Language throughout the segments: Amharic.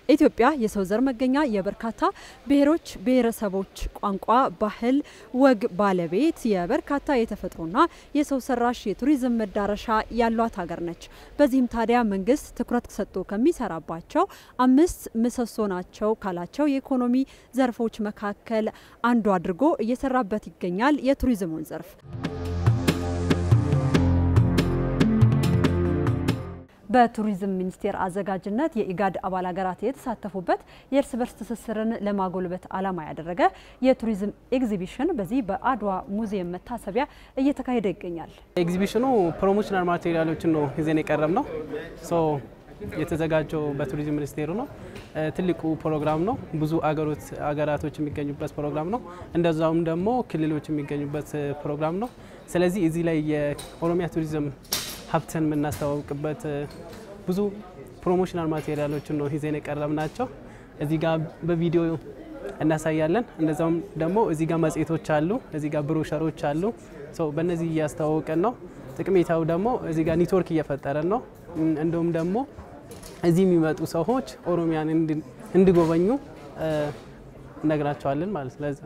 ኢትዮጵያ የሰው ዘር መገኛ የበርካታ ብሔሮች፣ ብሔረሰቦች ቋንቋ፣ ባህል፣ ወግ ባለቤት የበርካታ የተፈጥሮና የሰው ሰራሽ የቱሪዝም መዳረሻ ያሏት ሀገር ነች። በዚህም ታዲያ መንግስት ትኩረት ሰጥቶ ከሚሰራባቸው አምስት ምሰሶ ናቸው ካላቸው የኢኮኖሚ ዘርፎች መካከል አንዱ አድርጎ እየሰራበት ይገኛል የቱሪዝሙን ዘርፍ። በቱሪዝም ሚኒስቴር አዘጋጅነት የኢጋድ አባል ሀገራት የተሳተፉበት የእርስ በርስ ትስስርን ለማጎልበት ዓላማ ያደረገ የቱሪዝም ኤግዚቢሽን በዚህ በአድዋ ሙዚየም መታሰቢያ እየተካሄደ ይገኛል። ኤግዚቢሽኑ ፕሮሞሽናል ማቴሪያሎችን ነው ይዘን የቀረብ ነው። የተዘጋጀው በቱሪዝም ሚኒስቴሩ ነው። ትልቁ ፕሮግራም ነው። ብዙ አገራቶች የሚገኙበት ፕሮግራም ነው። እንደዛውም ደግሞ ክልሎች የሚገኙበት ፕሮግራም ነው። ስለዚህ እዚህ ላይ የኦሮሚያ ቱሪዝም ሀብትን የምናስተዋውቅበት ብዙ ፕሮሞሽናል ማቴሪያሎችን ነው ይዘን የቀረብ ናቸው። እዚህ ጋር በቪዲዮ እናሳያለን። እንደዛውም ደግሞ እዚህ ጋር መጽሔቶች አሉ፣ እዚህ ጋር ብሮሸሮች አሉ። በእነዚህ እያስተዋወቀን ነው። ጥቅሜታው ደግሞ እዚህ ጋር ኔትወርክ እየፈጠረን ነው። እንዲሁም ደግሞ እዚህ የሚመጡ ሰዎች ኦሮሚያን እንዲጎበኙ እነግራቸዋለን ማለት ለዛ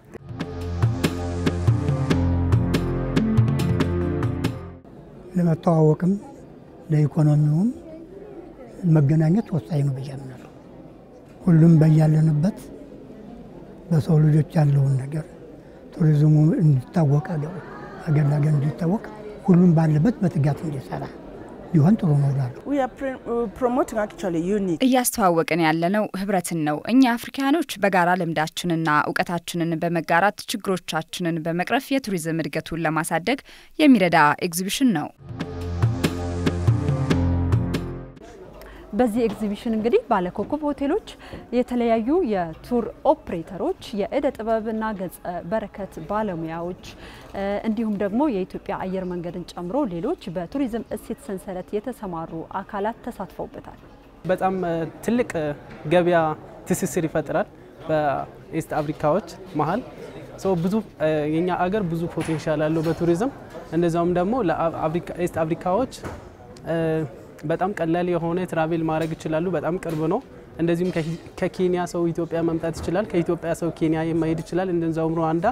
ለመተዋወቅም ለኢኮኖሚውም መገናኘት ወሳኝ ነው ብዬ አምናለሁ። ሁሉም በያለንበት በሰው ልጆች ያለውን ነገር ቱሪዝሙ እንዲታወቅ አገር ለአገር እንዲታወቅ ሁሉም ባለበት በትጋት እንዲሰራ ቢሆን ጥሩ ነው እላለሁ። እያስተዋወቅን ያለነው ህብረትን ነው። እኛ አፍሪካኖች በጋራ ልምዳችንና እውቀታችንን በመጋራት ችግሮቻችንን በመቅረፍ የቱሪዝም እድገቱን ለማሳደግ የሚረዳ ኤግዚቢሽን ነው። በዚህ ኤግዚቢሽን እንግዲህ ባለኮከብ ሆቴሎች፣ የተለያዩ የቱር ኦፕሬተሮች፣ የእደ ጥበብና ገጸ በረከት ባለሙያዎች እንዲሁም ደግሞ የኢትዮጵያ አየር መንገድን ጨምሮ ሌሎች በቱሪዝም እሴት ሰንሰለት የተሰማሩ አካላት ተሳትፈውበታል። በጣም ትልቅ ገበያ ትስስር ይፈጥራል በኢስት አፍሪካዎች መሀል ብዙ የኛ አገር ብዙ ፖቴንሻል አለው በቱሪዝም እንደዛውም ደግሞ ለኢስት አፍሪካዎች በጣም ቀላል የሆነ ትራቬል ማድረግ ይችላሉ። በጣም ቅርብ ነው። እንደዚሁም ከኬንያ ሰው ኢትዮጵያ መምጣት ይችላል። ከኢትዮጵያ ሰው ኬንያ መሄድ ይችላል። እንደዛውም ሩዋንዳ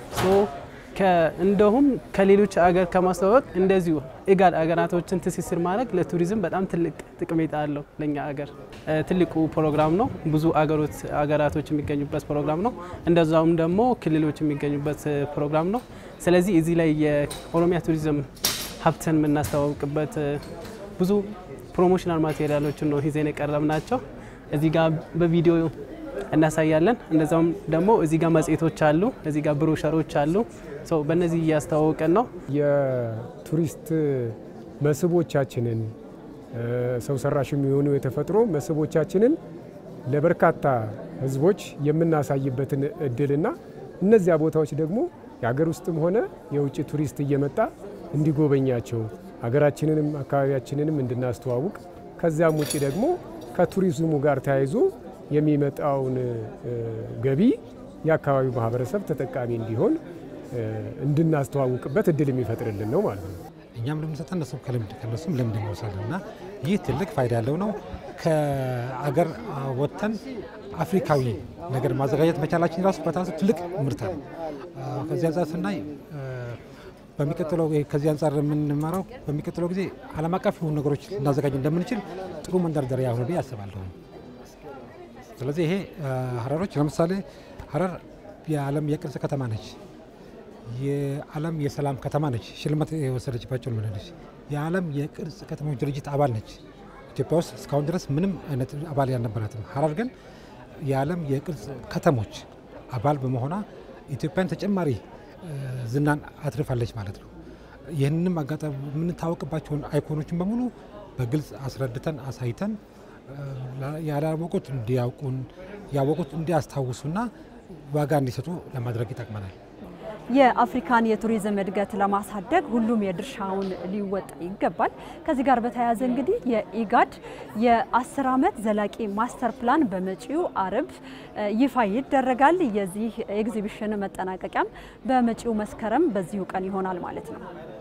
እንደሁም ከሌሎች አገር ከማስተዋወቅ እንደዚሁ ኢጋድ አገራቶችን ትስስር ማድረግ ለቱሪዝም በጣም ትልቅ ጥቅሜታ አለው። ለእኛ አገር ትልቁ ፕሮግራም ነው። ብዙ አገራቶች የሚገኙበት ፕሮግራም ነው። እንደዛውም ደግሞ ክልሎች የሚገኙበት ፕሮግራም ነው። ስለዚህ እዚህ ላይ የኦሮሚያ ቱሪዝም ሀብትን የምናስተዋውቅበት ብዙ ፕሮሞሽናል ማቴሪያሎችን ነው ይዘን የቀረብ ናቸው። እዚህ ጋር በቪዲዮ እናሳያለን። እንደዛውም ደግሞ እዚህ ጋር መጽሔቶች አሉ፣ እዚህ ጋር ብሮሸሮች አሉ። በእነዚህ እያስተዋወቀን ነው። የቱሪስት መስህቦቻችንን ሰው ሰራሽ የሚሆኑ የተፈጥሮ መስህቦቻችንን ለበርካታ ሕዝቦች የምናሳይበትን እድልና እነዚያ ቦታዎች ደግሞ የሀገር ውስጥም ሆነ የውጭ ቱሪስት እየመጣ እንዲጎበኛቸው ሀገራችንንም አካባቢያችንንም እንድናስተዋውቅ ከዚያም ውጭ ደግሞ ከቱሪዝሙ ጋር ተያይዞ የሚመጣውን ገቢ የአካባቢው ማህበረሰብ ተጠቃሚ እንዲሆን እንድናስተዋውቅበት እድል የሚፈጥርልን ነው ማለት ነው። እኛም ልምንሰጠ እነሱ ከልምድ ከነሱም ልምድ እንወስዳለን እና ይህ ትልቅ ፋይዳ ያለው ነው። ከአገር ወጥተን አፍሪካዊ ነገር ማዘጋጀት መቻላችን ራሱ በታሱ ትልቅ ምርታ ነው። ከዚህ አንጻር ስናይ በሚቀጥለው ከዚህ አንጻር የምንማረው በሚቀጥለው ጊዜ ዓለም አቀፍ የሆኑ ነገሮች ልናዘጋጅ እንደምንችል ጥሩ መንደርደሪያ ሆነ ብዬ አስባለሁ። ስለዚህ ይሄ ሀረሮች ለምሳሌ ሀረር የዓለም የቅርስ ከተማ ነች። የዓለም የሰላም ከተማ ነች። ሽልማት የወሰደችባቸው ነች። የዓለም የቅርስ ከተሞች ድርጅት አባል ነች። ኢትዮጵያ ውስጥ እስካሁን ድረስ ምንም አይነት አባል ያልነበራትም። ሀረር ግን የዓለም የቅርስ ከተሞች አባል በመሆኗ ኢትዮጵያን ተጨማሪ ዝናን አትርፋለች ማለት ነው። ይህንንም አጋጣሚ የምንታወቅባቸውን አይኮኖችን በሙሉ በግልጽ አስረድተን አሳይተን ያላወቁት እንዲያውቁን ያወቁት እንዲያስታውሱና ዋጋ እንዲሰጡ ለማድረግ ይጠቅመናል። የአፍሪካን የቱሪዝም እድገት ለማሳደግ ሁሉም የድርሻውን ሊወጣ ይገባል። ከዚህ ጋር በተያያዘ እንግዲህ የኢጋድ የአስር ዓመት ዘላቂ ማስተር ፕላን በመጪው አርብ ይፋ ይደረጋል። የዚህ ኤግዚቢሽን መጠናቀቂያም በመጪው መስከረም በዚሁ ቀን ይሆናል ማለት ነው።